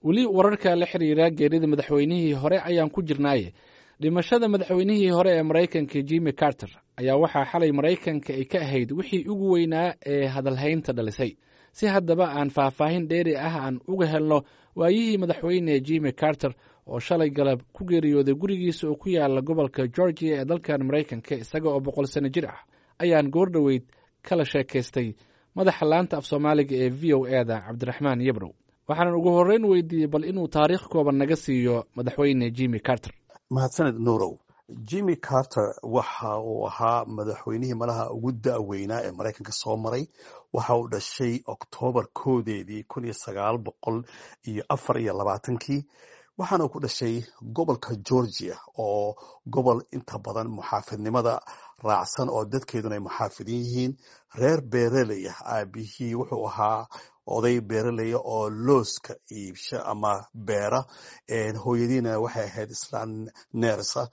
weli wararka la xiriira geerida madaxweynihii hore ayaan ku jirnaaye dhimashada madaxweynihii hore ee maraykanka jimmy carter ayaa waxaa xalay maraykanka ay ka ahayd wixii ugu weynaa ee hadalhaynta dhalisay si haddaba aan faahfaahin dheeri ah aan uga helno waayihii madaxweyne jimmy carter oo shalay galab ku geeriyooday gurigiisa oo ku yaala gobolka georgia ee dalkan maraykanka isaga oo boqol sano jir ah ayaan goor dhoweyd kala sheekaystay madaxa laanta af soomaaliga ee v o e da cabdiraxmaan yabrow waxaanan ugu horreyn weydiiyey bal inuu taariikh kooban naga siiyo madaxweyne jimmy carter mahadsaned nuurow jimmy carter waxa uu ahaa madaxweynihii malaha ugu da-weynaa ee maraykanka soo maray waxa uu dhashay oktoobar koodeedii kun iyo sagaal boqol iyo afar iyo labaatankii waxaana uu ku dhashay gobolka georgia oo gobol inta badan muxaafidnimada raacsan oo dadkeeduna ay muxaafidin yihiin reer beereley ah aabihii wuxuu ahaa oday beeraleya oo looska iibsha ama beera hooyadiina waxay ahayd islaan neersa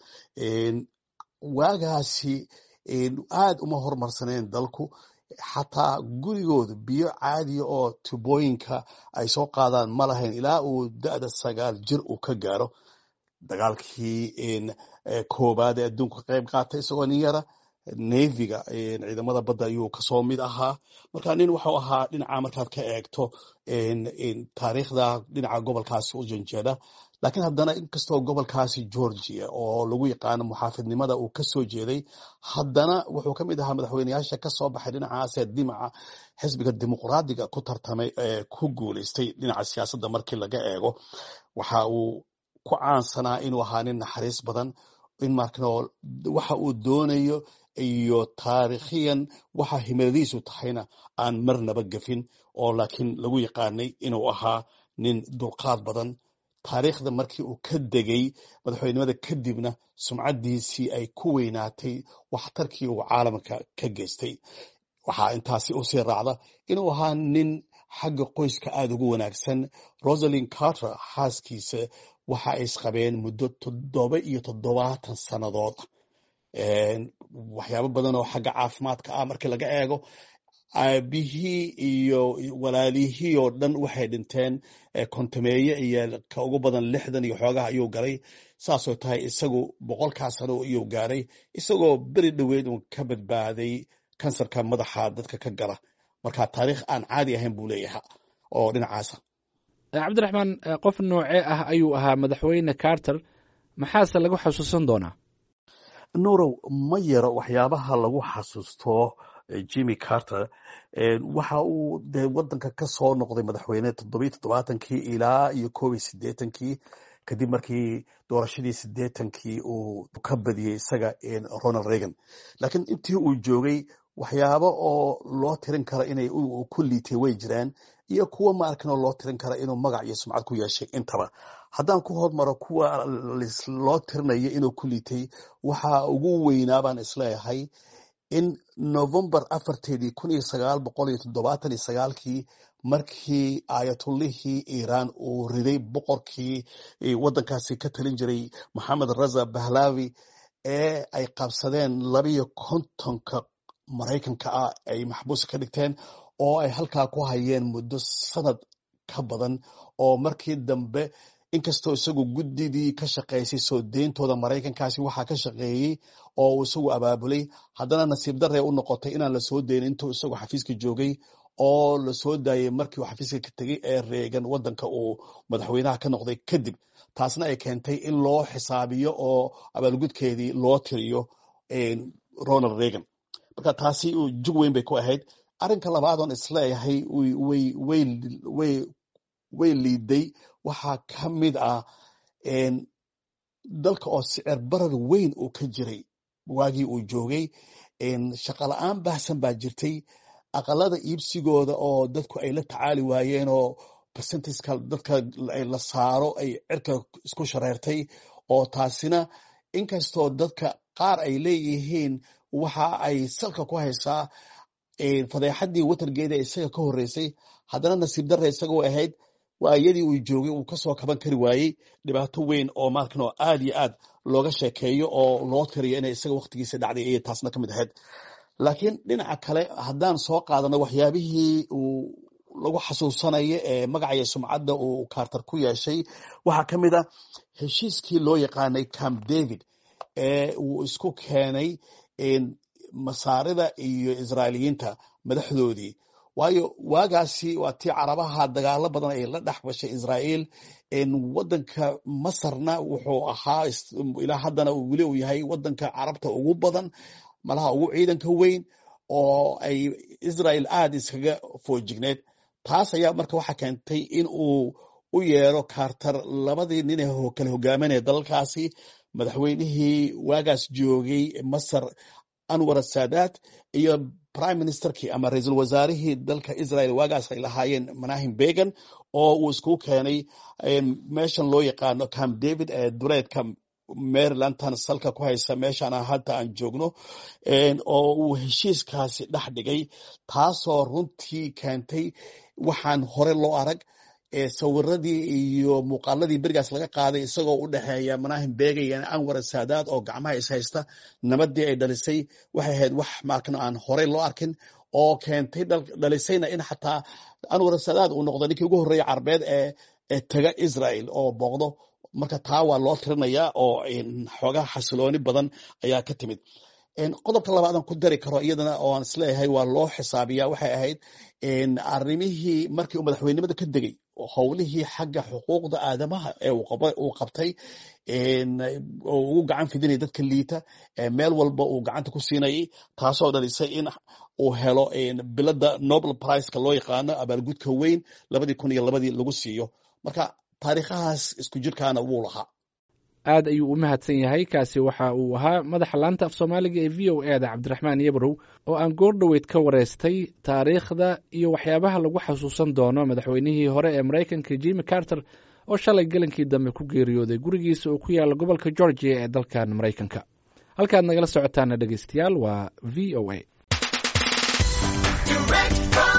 waagaasi aad uma hormarsaneen dalku xataa gurigooda biyo caadiya oo tubooyinka ay soo qaadaan ma lahayn ilaa uu da-da sagaal jir uu ka gaaro dagaalkii koobaad ee adduunka ka qayb qaatay isagoo nin yara neviga ciidamada badda ayuu kasoo mid ahaa marka nin wuxuu ahaa dhinaca markaad ka eegto taariikhda dhinaca gobolkaasi u janjeeda laakiin haddana inkastoo gobolkaasi georgia oo lagu yaqaano muxaafidnimada uu kasoo jeeday haddana wuxuu kamid ahaa madaxweyneyaasha kasoo baxay dhinacaasee dimaca xisbiga dimuqraadiga ku tartamay ee ku guuleystay dhinaca siyaasadda markii laga eego waxa uu ku caansanaa inuu ahaa nin naxariis badan in markano waxa uu doonayo iyo taariikhiyan waxa himiladiisu tahayna aan marnaba gafin oo laakiin lagu yaqaanay inuu ahaa nin dulqaad badan taariikhda markii uu ka degay madaxweynimada kadibna sumcaddiisii ay ku weynaatay waxtarkii uu caalamka ka geystay waxaa intaasi usii raacda inuu ahaa nin xagga qoyska aada ugu wanaagsan rosalin carter xaaskiisa waxa ay isqabeen muddo toddoba iyo toddobaatan sannadood waxyaabo badan oo xagga caafimaadka ah markii laga eego aabihii iyo walaalihii oo dhan waxay dhinteen kontameeye iyo ka ugu badan lixdan iyo xoogaha ayuu galay saasoo tahay isagu boqolkaa sano ayuu gaaray isagoo beri dhoweed uu ka badbaaday kansarka madaxa dadka ka gala marka taariikh aan caadi ahayn buu leeyaha oo dhinacaasa cabdiraxmaan qof noocee ah ayuu ahaa madaxweyne carter maxaase lagu xasuusan doonaa nuurow ma yaro waxyaabaha lagu xasuusto jimmy carter waxa uu dee wadanka ka soo noqday madaxweyne toddobiyo toddobaatankii ilaa iyo koob iyo siddeetankii kadib markii doorashadii siddeetankii uu ka badiyey isaga ronald reagan laakiin intii uu joogay waxyaabo oo loo tirin kara inay ku liitay way jiraan iyo kuwa ma arkinoo loo tirin kara inuu magac iyo sumcad ku yeeshay intaba haddaan ku hormaro kuwa loo tirinayo inuu ku liitay waxa ugu weynaa baan isleeyahay in november afarteedii kun iyo sagaal boqol iyo toddobaatan iyo sagaalkii markii ayatullihii iiraan uu riday boqorkii waddankaasi ka talin jiray maxamed raza bahlavi ee ay qabsadeen labiyo kontonka maraykanka ah ay maxbuus ka dhigteen oo ay halkaa ku hayeen muddo sanad ka badan oo markii dambe inkastoo isagu guddidii ka shaqaysay soo deyntooda maraykankaasi waxaa ka shaqeeyey oo uu isagu abaabulay haddana nasiib daree u noqotay inaan la soo dayn intuu isagu xafiiska joogay oo la soo daayey markii uu xafiiska ka tegey ee reegan waddanka uu madaxweynaha ka noqday kadib taasna ay keentay in loo xisaabiyo oo abaalgudkeedii loo tiriyo ronald reagan marka taasi jug weyn bay ku ahayd arrinka labaadoon isleeyahay way liiday waxaa ka mid ah dalka oo sicir barar weyn uu ka jiray waagii uu joogay shaqala-aan baahsan baa jirtay aqalada iibsigooda oo dadku ay la tacaali waayeen oo percentiska dadka la saaro ay cirka isku shareertay oo taasina inkastoo dadka qaar ay leeyihiin waxa ay salka ku haysaa fadeexadii watargeeda isaga ka horeysay haddana nasiib darre isagoo ahayd waayadii uu joogay uu kasoo kaban kari waayey dhibaato weyn oo markan oo aad iyo aad looga sheekeeyo oo loo tiriyo inay isaga waktigiisa dhacday ayay taasna ka mid ahayd laakiin dhinaca kale haddaan soo qaadano waxyaabihii uu lagu xasuusanayo ee magacaya sumcadda uu carter ku yeeshay waxaa ka mid a heshiiskii loo yaqaanay camp david ee uu isku keenay masaarida iyo israailiyiinta madaxdoodii waayo waagaasi waa tii carabaha dagaalo badan ay la dhex gashay israa'iil wadanka masarna wuxuu ahaa ilaa haddana weli uu yahay wadanka carabta ugu badan malaha ugu ciidanka weyn oo ay israel aada iskaga foojigneed taas ayaa marka waxaa keentay in uu u yeero carter labadii nin ee kala hogaaminaya dalalkaasi madaxweynihii waagaas joogay masar anwar saadaat iyo prime ministerkii ama ra-iisul wasaarihii dalka israel waagaas ay lahaayeen manahim began oo uu iskugu keenay meeshan loo yaqaano camp david ee duleedka marylandtan salka ku haysa meeshaan hadda aan joogno oo uu heshiiskaasi dhex dhigay taasoo runtii keentay waxaan hore loo arag sawiradii iyo muuqaaladii berigaas laga qaaday isagoo u dhexeeya manahim bega iyo anwar saadaad oo gacmaha is haysta nabadii ay dhalisay waxay ahayd wax markan aan horey loo arkin oo keentay dhalisayna in xataa anwar saadaad uu noqdo ninkii ugu horreeya carbeed ee taga israel oo booqdo marka taa waa loo tirinaya oo xoogaa xasilooni badan ayaa ka timid qodobka labaadan ku dari karo iyadana oo aan isleeyahay waa loo xisaabiya waxay ahayd arrimihii markii uu madaxweynimada ka degay howlihii xagga xuquuqda aadamaha ee uu qabtay oo ugu gacan fidinaya dadka liita meel walba uu gacanta ku siinayay taasoo dhalisay in uu helo bilada nobel priceka loo yaqaano abaalgudka weyn labadii kun iyo labadii lagu siiyo marka taariikhahaas isku jirkaana wuu lahaa aad ayuu u mahadsan yahay kaasi waxa uu ahaa madaxa laanta af soomaaliga ee v o e da cabdiraxmaan yebrow oo aan goor dhoweyd ka wareystay taariikhda iyo waxyaabaha lagu xasuusan doono madaxweynihii hore ee maraykanka jimi carter oo shalay gelinkii dambe ku geeriyooday gurigiisa oo ku yaala gobolka georgia ee dalkan maraykanka halkaad nagala socotaana dhegeystayaal waa v o a